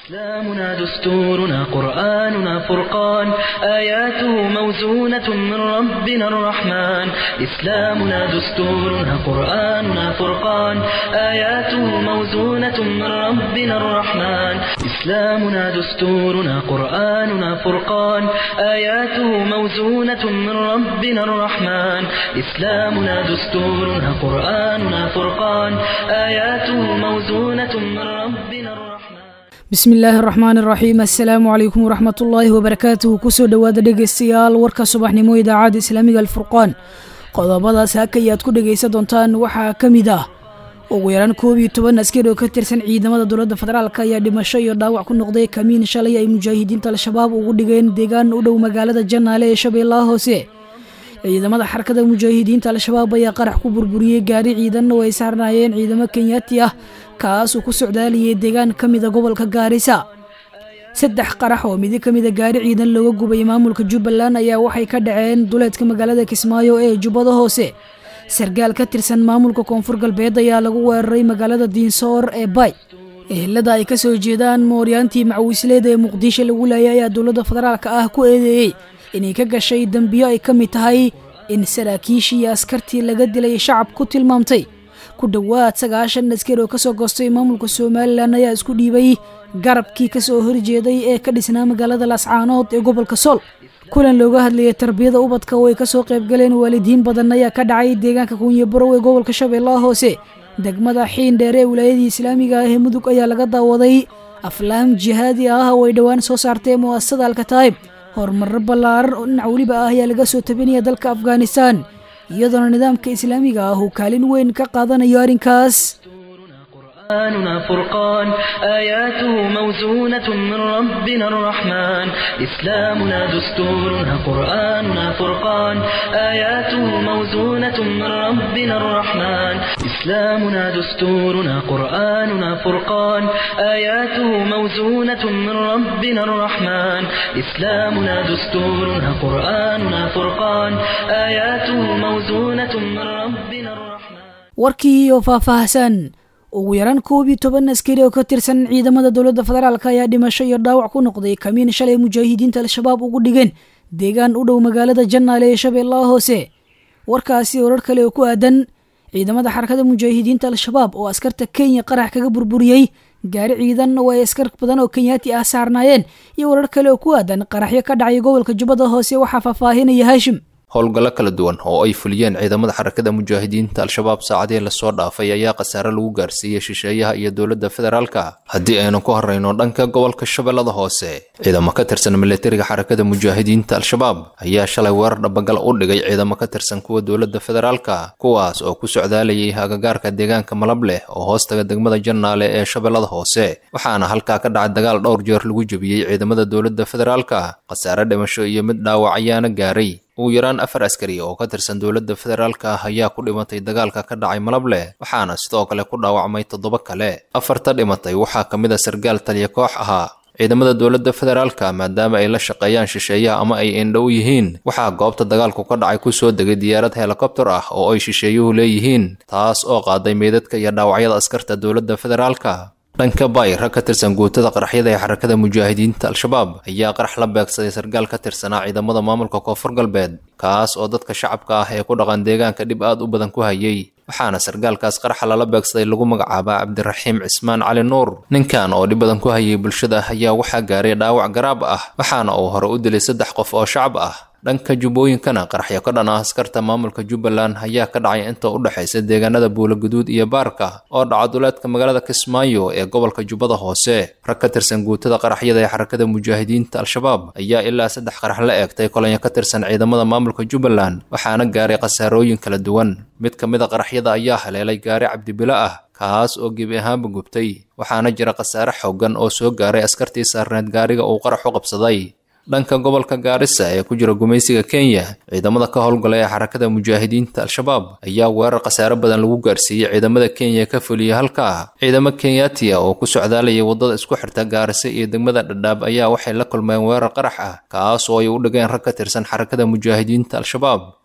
إسلامنا دستورنا قرآننا فرقان آياته موزونة من ربنا الرحمن إسلامنا دستورنا قرآننا فرقان آياته موزونة من ربنا الرحمن إسلامنا دستورنا قرآننا فرقان آياته موزونة من ربنا الرحمن إسلامنا دستورنا قرآننا فرقان آياته موزونة من ربنا الرحمن bismi illaahi araxmaan iraxiim assalaamu calaykum waraxmat ullaahi wabarakaatuhu kusoo dhowaada dhegeystayaal warka subaxnimo idaacadda islaamiga alfurqaan qodobadaas haka ayaad ku dhegaysan doontaan waxaa ka mid ah ugu yaraan koob iyo toban askari oo ka tirsan ciidamada dowladda federaalk ayaa dhimasho iyo dhaawac ku noqday kamiin shalay ay mujaahidiinta al-shabaab ugu dhigeen deegaan u dhow magaalada janaale ee shabeellaha hoose ciidamada xarakada mujaahidiinta al-shabaab ayaa qarax ku burburiyey gaari ciidanna oo ay saarnaayeen ciidamo kenyaati ah kaasuu ku socdaalayay deegaan ka mida gobolka gaarisa saddex qarax oo midi ka mida gaari ciidan looga gubay maamulka jubbaland ayaa waxay ka dhaceen duleedka magaalada kismaayo ee jubbada hoose sargaal ka tirsan maamulka koonfur galbeed ayaa lagu weeraray magaalada diinsoor ee bay ehelada ay kasoo jeedaan mooryaantii macwiisleeda ee muqdisho lagu laayay ayaa dowladda federaalka ah ku eedeeyey inay ka gashay dembiyo ay ka mid tahay in saraakiishii iyo askartii laga dilay shacab ku tilmaamtay ku dhowaad sagaashan askari oo kasoo goostay maamulka somalilan ayaa isku dhiibay garabkii kasoo horjeeday ee ka dhisnaa magaalada laascaanood ee gobolka sool kulan looga hadlayay tarbiyada ubadka oo ay kasoo qaybgaleen waalidiin badan ayaa ka dhacay deegaanka kuunye barow ee gobolka shabeellaha hoose degmada xiin dheer ee wilaayadii islaamiga ah ee mudug ayaa laga daawaday aflaam jihaadi ah oo ay dhowaan soo saartay mu'asasada alkataib horumarro ballaaran oo dhinac weliba ah ayaa laga soo tabinaya dalka afghanistan iyadoona nidaamka islaamiga ah uu kaalin weyn ka qaadanayo arrinkaas قرآننا فرقان آياته موزونة من ربنا الرحمن إسلامنا دستورنا قرآننا فرقان آياته موزونة من ربنا الرحمن إسلامنا دستورنا قرآننا فرقان آياته موزونة من ربنا الرحمن إسلامنا دستورنا قرآننا فرقان آياته موزونة من ربنا الرحمن warkii oo faahfaahsan ugu yaraan koob iyo toban askari oo ka tirsan ciidamada dowladda federaalk ayaa dhimasho iyo dhaawac ku noqday kamiin shalay mujaahidiinta al-shabaab ugu dhigeen deegaan u dhow magaalada janaale ee shabeellaha hoose warkaasi warar kale oo ku aadan ciidamada xarakada mujaahidiinta al-shabaab oo askarta kenya qarax kaga burburiyey gaari ciidan oo ay askar badan oo kenyaati ah saarnaayeen iyo warar kale oo ku aadan qaraxyo ka dhacay gobolka jubbada hoose waxaa faahfaahinaya haashim howlgallo kala duwan oo ay fuliyeen ciidamada xarakada mujaahidiinta al-shabaab saacadii lasoo dhaafay ayaa khasaare lagu gaarsiiyey shisheeyaha iyo dowladda federaalka haddii aynu ku horreyno dhanka gobolka shabeellada hoose ciidamo ka tirsan milatariga xarakada mujaahidiinta al-shabaab ayaa shalay weerar dhabagal u dhigay ciidamo ka tirsan kuwa dowladda federaalka kuwaas oo ku socdaalayay agagaarka deegaanka malab leh oo hoostaga degmada janaale ee shabeellada hoose waxaana halkaa ka dhacay dagaal dhowr jeer lagu jebiyey ciidamada dowladda federaalka khasaare dhimasho iyo mid dhaawac ayaana gaaray ugu yaraan afar askari oo ka tirsan dowladda federaalka ah ayaa ku dhimatay dagaalka ka dhacay malableh waxaana sidoo kale ku dhaawacmay toddoba kale afarta dhimatay waxaa ka mid a sargaal taliya koox ahaa ciidamada dowladda federaalka maadaama ay la shaqeeyaan shisheeyaha ama ay indhow yihiin waxaa goobta dagaalku ka dhacay kusoo degay diyaarad helikobter ah oo ay shisheeyuhu leeyihiin taas oo qaaday meydadka iyo dhaawacyada askarta dowladda federaalka dhanka bay rag ka tirsan guutada qaraxyada ee xarakada mujaahidiinta al-shabaab ayaa qarax la beegsaday sargaal ka tirsanaa ciidamada maamulka koonfur galbeed kaas oo dadka shacabka ah ee ku dhaqan deegaanka dhib aad u badan ku hayay waxaana sargaalkaas qaraxa lala beegsaday lagu magacaabaa cabdiraxiim cismaan cali nuur ninkan oo dhib badan ku hayay bulshada ayaa waxaa gaaray dhaawac garaab ah waxaana uu hore u dilay saddex qof oo shacab ah dhanka jubbooyinkana qaraxyo ka dhan ah askarta maamulka jubbaland ayaa ka dhacay inta u dhexaysa deegaanada buulaguduud iyo baarka oo dhaca duleedka magaalada kismaayo ee gobolka jubbada hoose rag ka tirsan guutada qaraxyada ee xarakada mujaahidiinta al-shabaab ayaa ilaa saddex qarax la eegtay kolonyo ka tirsan ciidamada maamulka jubbaland waxaana gaaray khasaarooyin kala duwan mid ka mid a qaraxyada ayaa haleelay gaari cabdibilo ah kaas oo gebi ahaanba gubtay waxaana jira khasaare xooggan oo soo gaaray askartii saarneed gaariga uu qarax u qabsaday dhanka gobolka gaarisa ee ku jira gumaysiga kenya ciidamada ka howlgala ee xarakada mujaahidiinta al-shabaab ayaa weerar khasaare badan lagu gaarsiiyey ciidamada kenya ka fuliyey halkaa ciidamo kenyaatiya oo ku socdaalayay waddada isku xirta gaarisa iyo degmada dhadhaab ayaa waxay la kulmeen weerar qarax ah kaas oo ay u dhigeen rag ka tirsan xarakada mujaahidiinta al-shabaab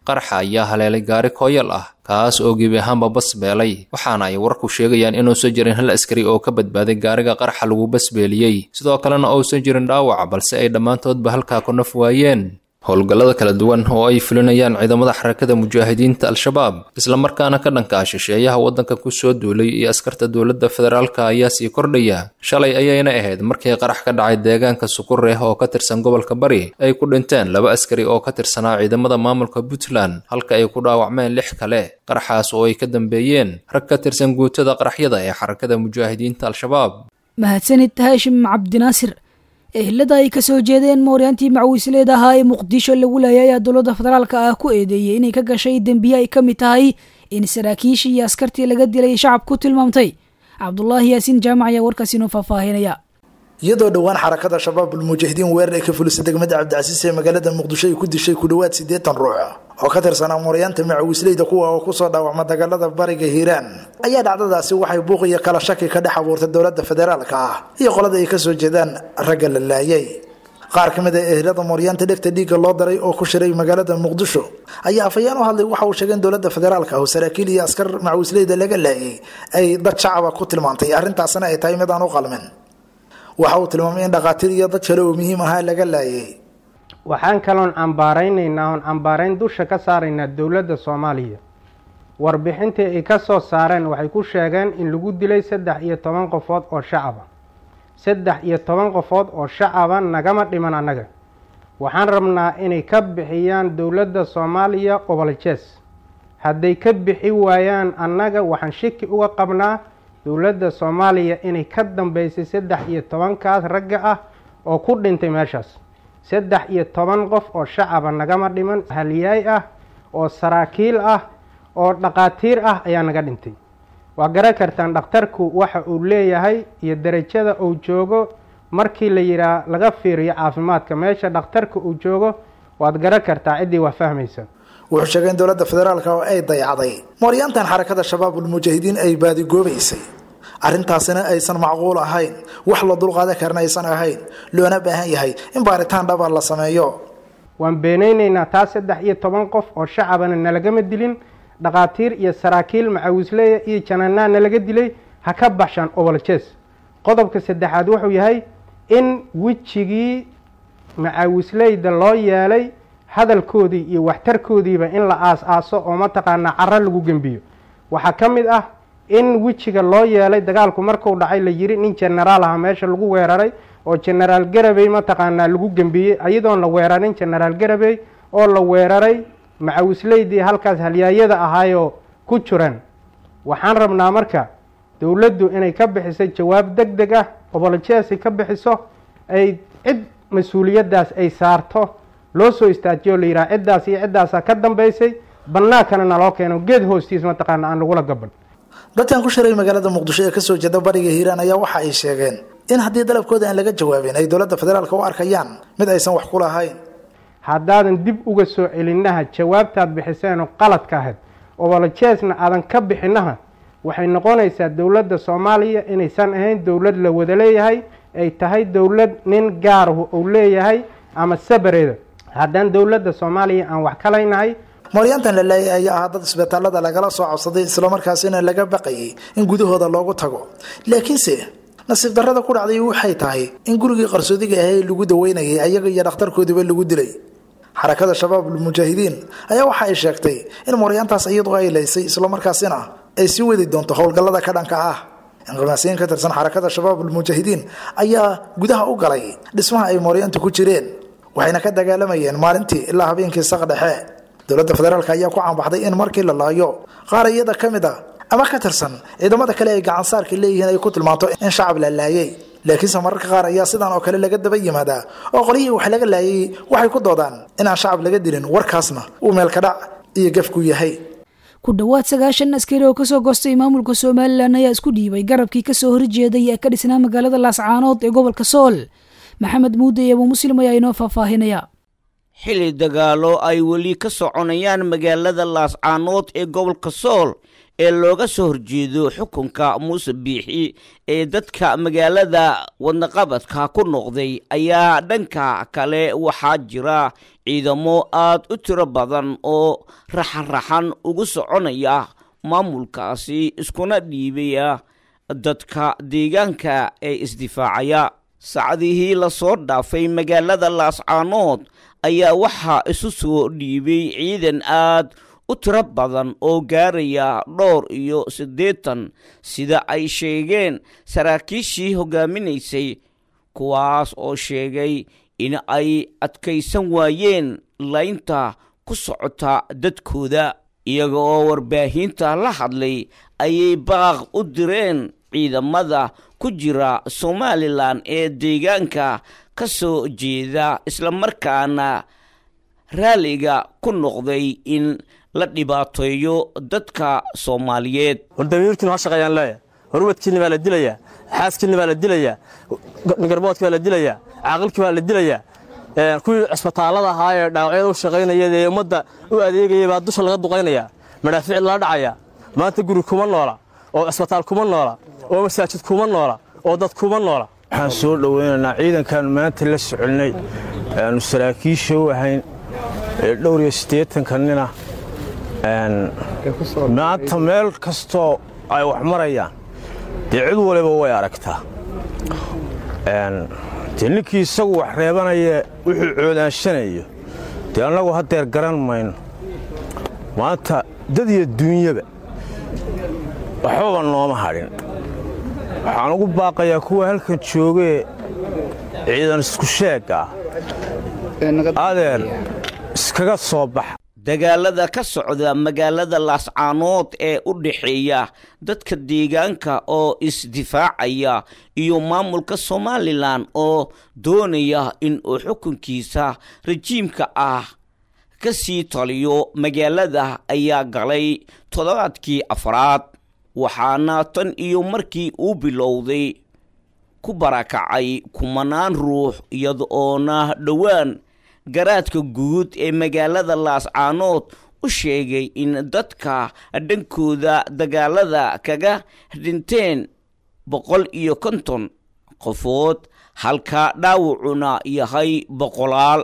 qaraxa ayaa haleelay gaari kooyal ah kaas oo gebi ahaanba bas beelay waxaana ay warku sheegayaan inuusan jirin hal askari oo ka badbaaday gaariga qaraxa lagu basbeeliyey sidoo kalena uusan jirin dhaawac balse ay dhammaantoodba halkaa ku naf waayeen howlgallada kala duwan oo ay fulinayaan ciidamada xarakada mujaahidiinta al-shabaab islamarkaana ka dhanka ah shisheeyaha waddanka ku soo duulay iyo askarta dowladda federaalka ayaa sii kordhaya shalay ayayna ahayd markii qarax ka dhacay deegaanka sukureh oo ka tirsan gobolka bari ay ku dhinteen laba askari oo ka tirsanaa ciidamada maamulka puntland halka ay ku dhaawacmeen lix kale qaraxaas oo ay ka dambeeyeen rag ka tirsan guutada qaraxyada ee xarakada mujaahidiinta al-shabaab mahadsanid haashim cabdinaasir ehelada ay kasoo jeedeen mooryaantii macwiisleed ahaa ee muqdisho lagu laayay ayaa dowladda federaalka ah ku eedeeyey inay ka gashay dembiye ay ka mid tahay in saraakiishii iyo askartii laga dilay shacab ku tilmaamtay cabdulaahi yaasiin jaamac ayaa warkaasi inoo faahfaahinaya iyadoo dhowaan xarakada shabaab ulmujaahidiin weerar ay ka fulisay degmada cabdicasiis ee magaalada muqdisho ay ku dishay ku dhowaad siddeetan ruux oo ka tirsanaa mooryaanta macawiisleyda kuwa oo kusoo dhaawacma dagaalada bariga hiiraan ayaa dhacdadaasi waxay buuq iyo kala shaki ka dhex abuurtay dowladda federaalka ah iyo qolada ay kasoo jeedaan ragga la laayay qaar ka mid a ehelada mooryaanta dhegta dhiigga loo daray oo ku shiray magaalada muqdisho ayaa afayeen u hadlay waxa uu sheegay in dowladda federaalka ah oo saraakiil iyo askar macawiisleyda laga laayay ay dad shacaba ku tilmaantay arrintaasina ay tahay mid aan u qalmin waxa uu tilmaamay in dhakhaatiir iyo dad kale oo muhiim ahaa laga laayay waxaan kaloon cambaaraynaynaa oon cambaarayn dusha ka saaraynaa dowladda soomaaliya warbixintii ay ka soo saareen waxay ku sheegeen in lagu dilay saddex iyo toban qofood oo shacaba saddex iyo toban qofood oo shacaba nagama dhiman annaga waxaan rabnaa inay ka bixiyaan dowladda soomaaliya qobolajees hadday ka bixi waayaan annaga waxaan shiki uga qabnaa dowladda soomaaliya inay ka dambeysay saddex iyo tobankaas ragga ah oo ku dhintay meeshaas saddex iyo toban qof oo shacaba nagama dhiman haliyaay ah oo saraakiil ah oo dhaqaatiir ah ayaa naga dhintay waa garan kartaan dhakhtarku waxa uu leeyahay iyo derajada uu joogo markii la yidhaah laga fiiriyo caafimaadka meesha dhakhtarka uu joogo waad garan kartaa ciddii waa fahmaysa wuxuu sheegay in dowladda federaalka oo ay dayacday mooryaantan xarakada shabaabulmujaahidiin ay baadigoobaysay arrintaasina aysan macquul ahayn wax la dulqaadan karna aysan ahayn loona baahan yahay in baaritaan dhaba la sameeyo waan beenaynaynaa taa saddex iyo toban qof oo shacabana nalagama dilin dhakhaatiir iyo saraakiil macawisleya iyo jananaa nalaga dilay ha ka baxshaan oboljees qodobka saddexaad wuxuu yahay in wejigii macawisleyda loo yeelay hadalkoodii iyo waxtarkoodiiba in la aas-aaso oo mataqaanaa caro lagu gembiyo waxaa ka mid ah in wejiga loo yeelay dagaalku marku dhacay la yiri nin genaraal aha meesha lagu weeraray oo genaraal garabey mataqaanaa lagu gembiyey iyadoon la weerarin genaraal garabey oo la weeraray macawisleydii halkaas halyaayada ahaayoo ku jiran waxaan rabnaa marka dowladdu inay ka bixiso jawaab deg deg ah obolojeesi ka bixiso ay cid mas-uuliyaddaas ay saarto loo soo istaajiyo la yidhaha ciddaas iyo ciddaasaa ka dambaysay bannaankana naloo keeno geed hoostiis mataqaana aan lagula gaban dadkan ku shiray magaalada muqdisho ee kasoo jeeda bariga hiiraan ayaa waxa ay sheegeen in haddii dalabkooda aan laga jawaabin ay dowladda federaalka u arkayaan mid aysan wax ku lahayn haddaadan dib uga soo celinaha jawaabtaad bixiseenoo qaladka ahayd obolojeesna aadan ka bixinaha waxay noqonaysaa dowladda soomaaliya inaysan ahayn dowlad la wada leeyahay ay tahay dowlad nin gaarahu uu leeyahay ama sabareeda haddaan dowladda soomaaliya aan wax kalaynahay mooryaantan la laayay ayaa ahaa dad isbitaalada lagala soo codsaday islamarkaasina laga baqayay in gudahooda loogu tago laakiinse nasiib darrada ku dhacday waxay tahay in gurigii qarsoodiga ahay lagu daweynayay ayaga iyo dhakhtarkoodiiba lagu dilay xarakada shabaabulmujaahidiin ayaa waxa ay sheegtay in mooryaantaas iyadu ay laysay islamarkaasina ay sii wadi doonto howlgallada ka dhanka ah inqimaasiyiin ka tirsan xarakada shabaabulmujaahidiin ayaa gudaha u galay dhismaha ay mooryaantu ku jireen waxayna ka dagaalamayeen maalintii ilaa habeenkii saq dhexe dowladda federaalk ayaa ku caanbaxday in markii la laayo qaar iyada ka mid a ama ka tirsan ciidamada kale ay gacansaarka leeyihiin ay ku tilmaanto in shacab la laayay laakiinse mararka qaar ayaa sidan oo kale laga daba yimaadaa oo qolyihii wax laga laayay waxay ku doodaan inaan shacab laga dilin warkaasna uu meelkadhac iyo gefku yahay ku dhowaad sagaashan askari oo kasoo goostay maamulka somalilan ayaa isku dhiibay garabkii kasoo horjeeday ee ka dhisnaa magaalada laascaanood ee gobolka sool maxamed muude iyo abuu muslim ayaa inoo faahfaahinaya xili dagaalo ay weli ka soconayaan magaalada laascaanood ee gobolka sool ee looga soo horjeedo xukunka muuse biixi ee dadka magaalada wadnaqabadka ku noqday ayaa dhanka kale waxaa jira ciidamo aad u tiro badan oo raxan-raxan ugu soconaya maamulkaasi iskuna dhiibaya dadka deegaanka ee isdifaacaya sacdihii lasoo dhaafay magaalada laascaanood ayaa waxaa isu soo dhiibay ciidan aad u tiro badan oo gaaraya dhowr iyo siddeetan sida ay sheegeen saraakiishii hogaaminaysay kuwaas oo sheegay in ay adkaysan waayeen laynta ku socota dadkooda iyaga oo warbaahinta la hadlay ayay baaq u direen ciidamada ku jira somalilan ee deegaanka ka soo jeeda islamarkaana raaliga ku noqday in la dhibaateeyo dadka soomaaliyeed war damiirkiinu ha shaqeeyaan leeya horwadkiinni baa la dilayaa xaaskiinni baa la dilayaa garboodki baa la dilayaa caaqilkii baa la dilayaa kuwii cisbitaallada ahaa ee dhaawacyada u shaqaynaya ee ummadda u adeegaya baa dusha laga duqaynaya madhaafiic lala dhacaya maanta guri kuma noola oo cisbitaal kuma noola oo masaajid kuma noola oo dad kuma noola waxaan soo dhowaynaynaa ciidankaanu maanta la soconnay aanu saraakiisha u ahayn ee dhowr iyo siddeetanka nina maanta meel kastoo ay wax marayaan dee cid waliba way aragtaa dee ninkii isagu wax reebanaya wuxuu coodaanshanayo dee annagu haddeer garan mayno maanta dad iyo duunyaba waxbaba nooma hadhin waxaan ugu baaqayaa kuwa halkan joogee ciidan isku sheegga ah adeer iskaga soo baxa dagaalada ka socda magaalada laascaanood ee u dhexeeya dadka deegaanka oo isdifaacaya iyo maamulka somalilan oo doonaya in uu xukunkiisa rajiimka ah ka sii taliyo magaalada ayaa galay toddobaadkii afraad waxaana tan iyo markii uu bilowday ku barakacay kumanaan ruux iyada oona dhowaan garaadka guud ee magaalada laascaanood u sheegay in dadka dhankooda dagaalada kaga dhinteen boqol iyo konton qofood halka dhaawacuna yahay boqolaal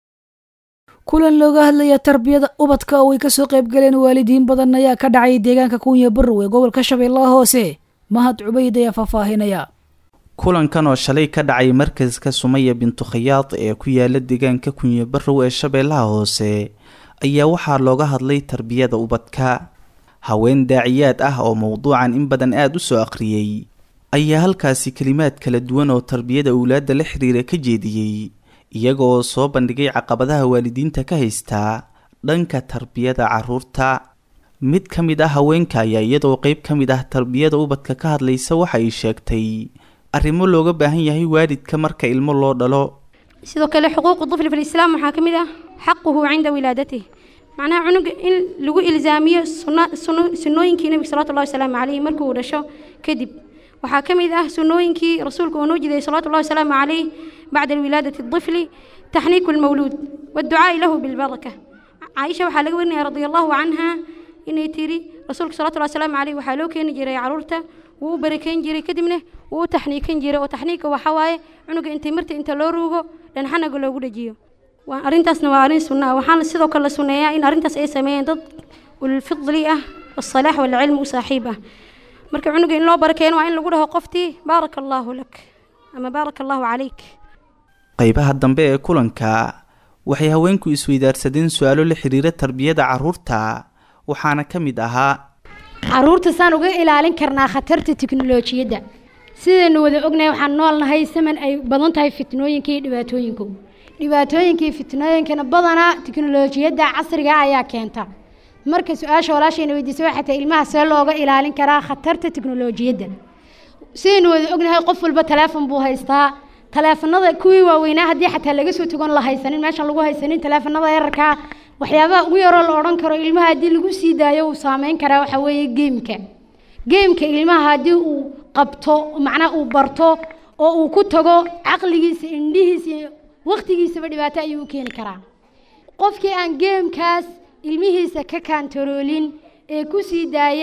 kulan looga hadlaya tarbiyada ubadka oo ay kasoo qayb galeen waalidiin badan ayaa ka dhacay deegaanka kunya barrow ee gobolka shabeellaha hoose mahad cubayd ayaa faahfaahinaya kulankan oo shalay ka dhacay markaska sumaya bintu khayaad ee ku yaala deegaanka kunye barrow ee shabeellaha hoose ayaa waxaa looga hadlay tarbiyada ubadka haween daaciyaad ah oo mowduucan in badan aada u soo aqriyey ayaa halkaasi kelimaad kala duwan oo tarbiyada owlaadda la xiriira ka jeediyey iyagoo soo bandhigay caqabadaha waalidiinta ka haystaa dhanka tarbiyada caruurta mid ka mid ah haweenka ayaa iyadoo qeyb ka mid ah tarbiyada ubadka ka hadlaysa waxa ay sheegtay arrimo looga baahan yahay waalidka marka ilmo loo dhalo sidoo kale xuquuqu طفل في الإسلام waxaa ka mid ah xaquhu cinda wilaadatihi macnaha cunuga in lagu ilzaamiyo sunnooyinkii nebiga salawatu llahi wasalaamu calayhi markii uu dhasho kadib waxaa ka mid ah sunnooyinkii rasuulka uu noo jiday salawatu llahi wasalaamu calayh bacda wilaadati الطفل taxniiku اlmawluud wاdducaa'i lahu bilbaraka caaisha waxaa laga warinaya radi allahu canha inay tiri rasuulka salawatu llahi wasalaamu calayh waxaa loo keeni jiray caruurta wuu u barakeyn jiray kadibna wuu u taxniikan jiray oo taxniika waxaa waaye cunuga intay marta inta loo ruugo dhanxanaga loogu dhajiyo arrintaasna waa arrin sunna ah waxaana sidoo kale la sunneeyaa in arrintaas ay sameeyeen dad ulfidli ah wasalaax walcilmi u saaxiib ah marka cunuga in loo barakeeno waa in lagu dhaho qoftii baaraka allaahu lak ama baaraka allaahu calayk qeybaha dambe ee kulanka waxay haweenku isweydaarsadeen su-aalo la xiriira tarbiyada caruurta waxaana ka mid ahaa caruurta saan uga ilaalin karnaa khatarta tiknolojiyadda sidaynu wada ognahay waxaan noolnahay saman ay badan tahay fitnooyinka iyo dhibaatooyinku dhibaatooyinka iyo fitnooyinkana badanaa tiknolojiyadda casriga ayaa keenta marka su-aasha walaashayna weydiisay waxay tahay ilmaha see looga ilaalin karaa khatarta tiknolojiyadda sidaynu wada ognahay qof walba taleefon buu haystaa taleefanada kuwii waaweynaa haddii xataa laga soo tagon la haysanin meeshan lagu haysanin taleefanada yararkaa waxyaabaha ugu yaroo la odhan karo ilmaha haddii lagu sii daayo uu saameyn karaa waxaa weeye geemka geemka ilmaha haddii uu qabto macnaha uu barto oo uu ku tago caqligiisa indhihiisa iyo waqtigiisaba dhibaato ayuu u keeni karaa qofkii aan geemkaas ilmihiisa ka kaantaroolin ee ku sii daaya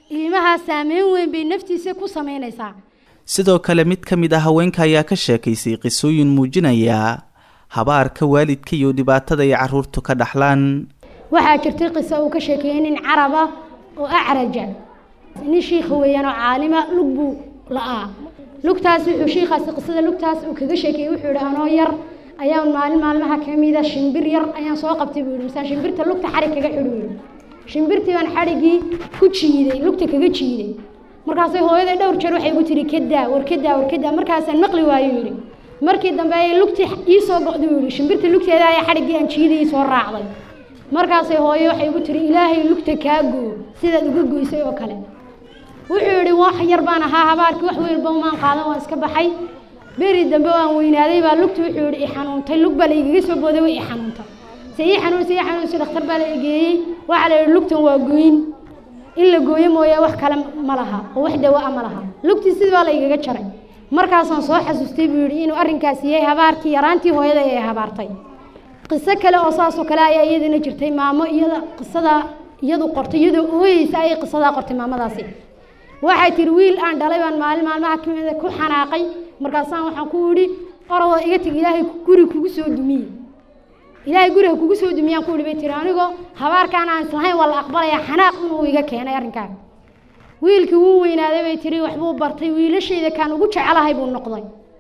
ilmahaa saameyn weyn bay naftiisa ku samaynaysaa sidoo kale mid ka mid ah haweenka ayaa ka sheekaysay qisooyin muujinaya habaarka waalidka iyo dhibaatada ay carruurtu ka dhaxlaan waxaa jirtay qiso uu ka sheekeeyey nin carab ah oo acraja nin shiikha weeyaan oo caalima lug buu la'aa lugtaas wuxuu shiikhaasi qisada lugtaas uu kaga sheekeeyey wuxuu yidhi anoo yar ayaan maalin maalmaha ka mida shimbir yar ayaan soo qabtay buu yidhi misaan shimbirta lugta xarig kaga xidhi buu yidhi shimbirtii baan xadhiggii ku jiiday lugta kaga jiiday markaasay hooyaday dhowr jeer waxay igu tiri kadaa war kadaa war kadaa markaasaan maqli waayo yidhi markii dambe ayay lugtii ii soo go'day buu yidhi shimbirta lugteeda ayaa xadhiggii aan jiidayay soo raacday markaasay hooyo waxay igu tiri ilaahay lugta kaa goo sidaad uga goysay oo kale wuxuu yidhi wax yar baan ahaa habaarkii wax weynba umaan qaadan waan iska baxay beri dambe waan weynaaday baa lugta wuxuu yidhi i xanuuntay lug baa la igaga soo booday way i xanuuntay se ii xanuunsa ii xanuunsa dhakhtar baa la egeeyey waxaa la yidhi lugtan waa gooyin in la gooyo mooye wax kale ma laha oo wax dawa a ma laha lugtii sidii baa la igaga jaray markaasaan soo xasuustay buu yidhi inuu arrinkaasi yahay habaarkii yaraantii hooyada ee habaartay qiso kale oo saasoo kale ayaa iyadana jirtay maamo iyada qisada iyadu qortay iyadoo ooyeysa ayay qisadaa qortay maamadaasi waxay tiri wiil aan dhalay baan maalin maalmaha ka mida ku xanaaqay markaasaan waxaan ku idhi orodoo iga teg ilaahay guri kugu soo dumiye ilaahay guriga kugu soo dumiyaan ku idhi bay tiri anigoo habaarkaan aan islahayn waa la aqbalayaa xanaaq inuu iga keenay arrinkaan wiilkii wuu weynaaday bay tiri waxbuu bartay wiilashayda kaan ugu jecelahay buu noqday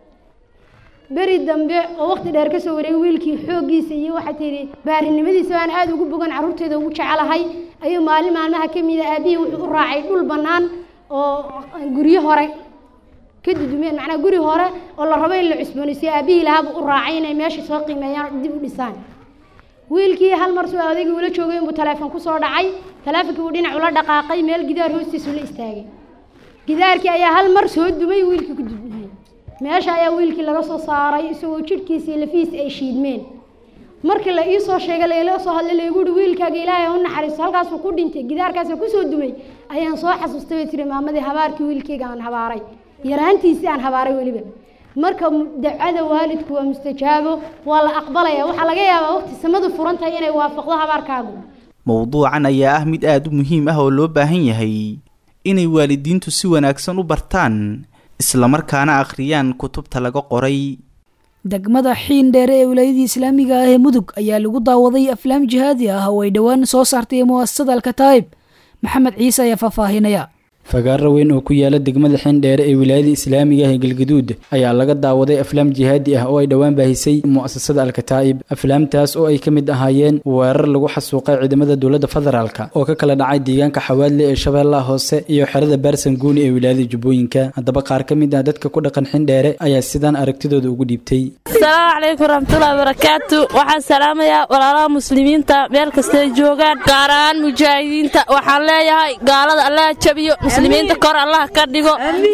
beri dambe oo waqti dheer ka soo wareegay wiilkii xooggiisa iyo waxay tihi baarinimadiisa baan aada ugu bogan carruurteeda ugu jecelahay ayuu maalin maalmaha ka mida aabihii wuxuu u raacay dhul bannaan oo guryo hore ka dudumeen macnaa guri hore oo la rabo in la cusboonaysiyo aabihii lahaabuu u raacay inay meesha soo qiimeeyaan oo dib u dhisaan wiilkii hal mar suu odaygii ula joogay inbuu taleefon ku soo dhacay taleefonkii uu dhinac ula dhaqaaqay meel gidaar hoostiisu la istaagay gidaarkii ayaa hal mar soo dumay wiilkii ku dudumay meesha ayaa wiilkii laga soo saaray isagoo jidhkiisa iyo lafihiisa ay shiidmeen markii la ii soo sheegay laila soo hadlay laygu uhi wiilkaaga ilaahay u naxariisto halkaasuu ku dhintay gidaarkaasuu kusoo dumay ayaan soo xasuustay bay tiri maamadii habaarkii wiilkayga aan habaaray yaraantiisii aan habaaray weliba marka dacada waalidku waa mustajaabo waa la aqbalaya waxaa laga yaabaa waqti samadu furan tahay inay waafaqdo habaarkaagu mowduucan ayaa ah mid aada u muhiim ah oo loo baahan yahay inay waalidiintu si wanaagsan u bartaan islamarkaana akhriyaan kutubta laga qoray degmada xiin dheere ee wilaayadii islaamiga ah ee mudug ayaa lagu daawaday aflaam jihaadi ah oo ay dhowaan soo saartay mu'asasada alkataa'ib maxamed ciise ayaa faahfaahinaya fagaaro weyn oo ku yaala degmada xindheere ee wilaayada islaamiga ah ee galgaduud ayaa laga daawaday aflaam jihaadi ah oo ay dhowaan baahisay mu'asasada alkataa'ib aflaamtaas oo ay ka mid ahaayeen weerar lagu xasuuqay ciidamada dowladda federaalk oo ka kala dhacay deegaanka xawaadle ee shabeellaha hoose iyo xerada baarsan guuni ee wilaayada jubbooyinka haddaba qaar ka mid ah dadka ku dhaqan xindheere ayaa sidaan aragtidooda ugu dhiibtay asalaamu calaykum raxmatullahi barakaatu waxaan salaamayaa walaalaha muslimiinta meel kastay joogaan gaar ahaan mujaahidiinta waxaan leeyahay gaalada allaha jabiyo muslimiinta kor allaha ka dhigo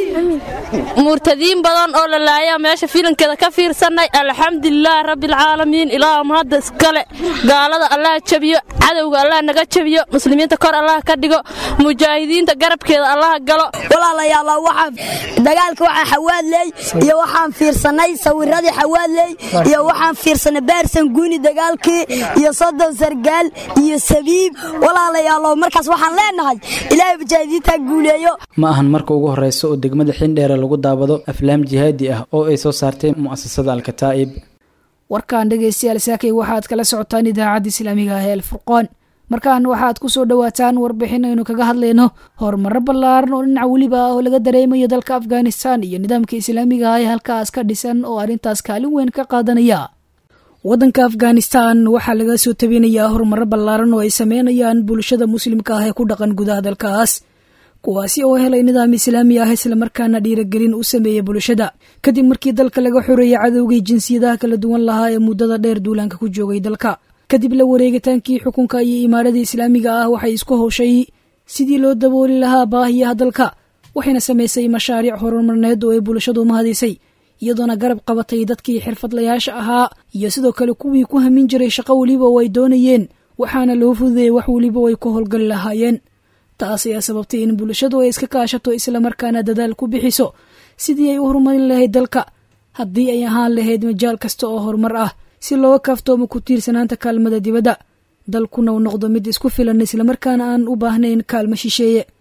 murtadiin badan oo la laaya meesha filankeeda ka fiirsannay alxamdulilaahi rabbialcaalamiin ilaah mahadda iskale gaalada allaha jabiyo cadowga allah naga jabiyo muslimiinta kor allaha ka dhigo mujaahidiinta garabkeeda allaha galo walaalayaal waxaan dagaalka waxaa xawaadley iyo waxaan fiirsanay sawiradii xawaadley iyo waxaan fiirsanay baarsan guuni dagaalkii iyo soddon sargaal iyo sabiib walaalayaalo markaas waxaan leenahay ilaahay mujaahidiinta guuleeyo ma ahan marka ugu horeysa oo degmada xindheere lagu daawado aflaam jihaadi ah oo ay soo saartay mu'asasada alkataa'ib warkan dhegaystayaal saakay waxaad kala socotaan idaacadda islaamiga ah ee alfurqaan markaan waxaad ku soo dhowaataan warbixin aynu kaga hadlayno horumaro ballaaran oo dhinac weliba ah oo laga dareemayo dalka afghanistan iyo nidaamka islaamiga ah ee halkaas ka dhisan oo arrintaas kaalin weyn ka qaadanaya waddanka afghanistan waxaa laga soo tabinayaa horumaro ballaaran oo ay sameynayaan bulshada muslimka ah ee ku dhaqan gudaha dalkaas kuwaasi oo helay nidaam islaami ah islamarkaana dhiiragelin u sameeya bulshada kadib markii dalka laga xoreeyay cadowgii jinsiyadaha kala duwan lahaa ee muddada dheer duulaanka ku joogay dalka kadib la wareegitaankii xukunka iyo imaarada islaamiga ah waxay isku howshay sidii loo dabooli lahaa baahiyaha dalka waxayna samaysay mashaariic horumarneed oo ay bulshadu mahadisay iyadoona garab qabatay dadkii xirfadlayaasha ahaa iyo sidoo kale kuwii ku hamin jiray shaqo weliba oo ay doonayeen waxaana loo fududeeyey wax weliba oo ay ku howlgali lahaayeen taas ayaa sababtay in bulshadu ay iska kaashato islamarkaana dadaal ku bixiso sidii ay u horumarin lahayd dalka haddii ay ahaan lahayd majaal kasta oo horumar ah si looga kaaftoomo ku tiirsanaanta kaalmada dibadda dalkuna uu noqdo mid isku filan islamarkaana aan u baahnayn kaalmo shisheeye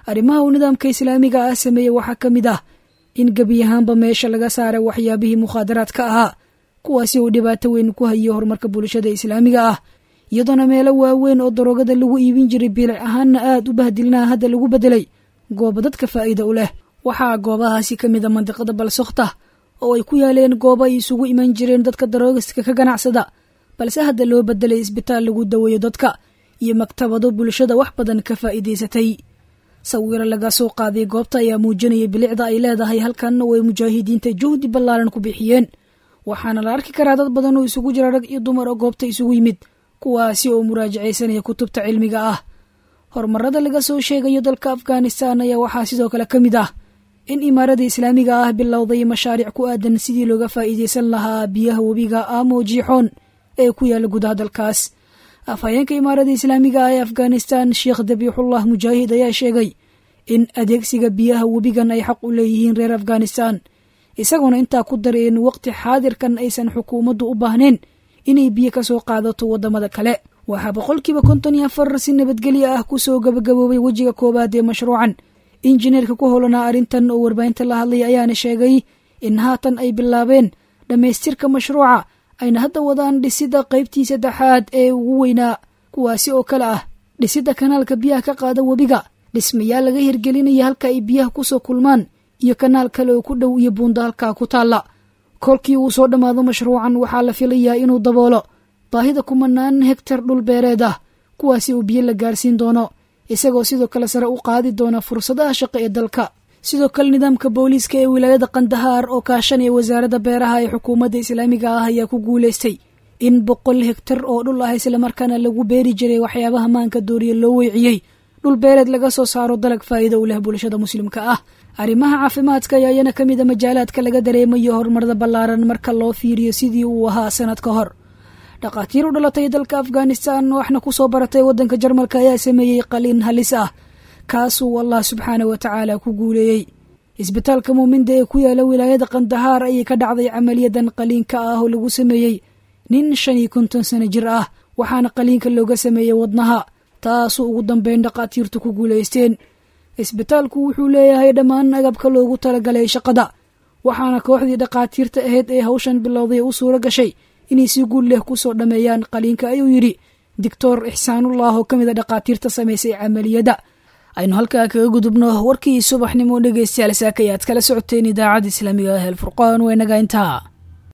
arrimaha uu nidaamka islaamiga ah sameeyey waxaa ka mid ah in gebi ahaanba meesha laga saaray waxyaabihii mukhaadaraadka ahaa kuwaasi uu dhibaato weyn ku hayay horumarka bulshada islaamiga ah iyadoona meelo waaweyn oo daroogada lagu iibin jiray biilic ahaanna aad u bahdilnaa hadda lagu bedelay goobo dadka faa'iida u leh waxaa goobahaasi ka mid a mandiqada balsokhta oo ay ku yaaleen goobo ay isugu iman jireen dadka daroogiska ka ganacsada balse hadda loo bedelay isbitaal lagu daweeyo dadka iyo maktabado bulshada wax badan ka faa'iidaysatay sawiro laga soo qaaday goobta ayaa muujinaya bilicda ay leedahay halkanna oo ay mujaahidiinta juhdi ballaaran ku bixiyeen waxaana la arki karaa dad badan oo isugu jira rag iyo dumar oo goobta isugu yimid kuwaasi oo muraajacaysanaya kutubta cilmiga ah horumarada laga soo sheegayo dalka afghanistan ayaa waxaa sidoo kale ka mid ah in imaarada islaamiga ah bilowday mashaariic ku aadan sidii looga faa'iidaysan lahaa biyaha webiga amo jiixoon ee ku yaalla gudaha dalkaas afhayeenka imaarada islaamiga ah ee afghanistan sheekh dabiixullah mujaahid ayaa sheegay in adeegsiga biyaha webigan ay xaq u leeyihiin reer afghanistan isagoona intaa ku daray in waqti xaadirkan aysan xukuumaddu u baahnayn inay biyo ka soo qaadato waddamada kale waxaa boqolkiiba konton iyo afar si nabadgelyo ah kusoo gabagaboobay wejiga koowaad ee mashruucan injineerka ku howlanaa arrintan oo warbaahinta la hadlay ayaana sheegay in haatan ay bilaabeen dhammaystirka mashruuca ayna hadda wadaan dhisidda qaybtii saddexaad ee ugu weynaa kuwaasi oo kale ah dhisidda kanaalka biyaha ka qaada webiga dhismayaal laga hirgelinaya halka ay biyaha kusoo kulmaan iyo kanaal kale oo ku dhow iyo buunda halkaa ku taalla kolkii uu soo dhammaado mashruucan waxaa la filayaa inuu daboolo baahida kumanaan hegtar dhul beereed ah kuwaasi uu biyo la gaarsiin doono isagoo sidoo kale sare u qaadi doona fursadaha shaqo ee dalka sidoo kale nidaamka booliiska ee wilaayada kandahaar oo kaashanaya wasaaradda beeraha ee xukuumadda islaamiga ah ayaa ku guulaystay in boqol hegtar oo dhul ah islamarkaana lagu beeri jiray waxyaabaha maanka dooriya loo weeciyey dhul beereed laga soo saaro dalag faa'iida u leh bulshada muslimka ah arrimaha caafimaadka ayaa iyana ka mid a majaalaadka laga dareemayo horumarada ballaaran marka loo fiiriyo sidii uu ahaa sanad ka hor dhakhaatiir u dhalatay dalka afghanistan waxna ku soo baratay waddanka jarmalka ayaa sameeyey qaliin halis ah kaasuu allah subxaana wa tacaala ku guuleeyey isbitaalka muuminda ee ku yaala wilaayada kandahaar ayay ka dhacday camaliyadan qaliinka ah oo lagu sameeyey nin shan iyo konton sano jir ah waxaana qaliinka looga sameeyey wadnaha taasuu ugu dambeyn dhakhaatiirtu ku guulaysteen isbitaalku wuxuu leeyahay dhammaan agabka loogu talagalay shaqada waxaana kooxdii dhakhaatiirta ahayd ee hawshan bilowday u suuro gashay inay si guul leh ku soo dhammeeyaan qaliinka ayuu yidhi doctor ixsaanullah oo ka mid a dhakhaatiirta samaysay camaliyadda aynu halkaa kaga gudubno warkii subaxnimo dhegeystayaal saaka ayaad kala socoteen idaacadda islaamiga ah el furqaan waa inaga intaa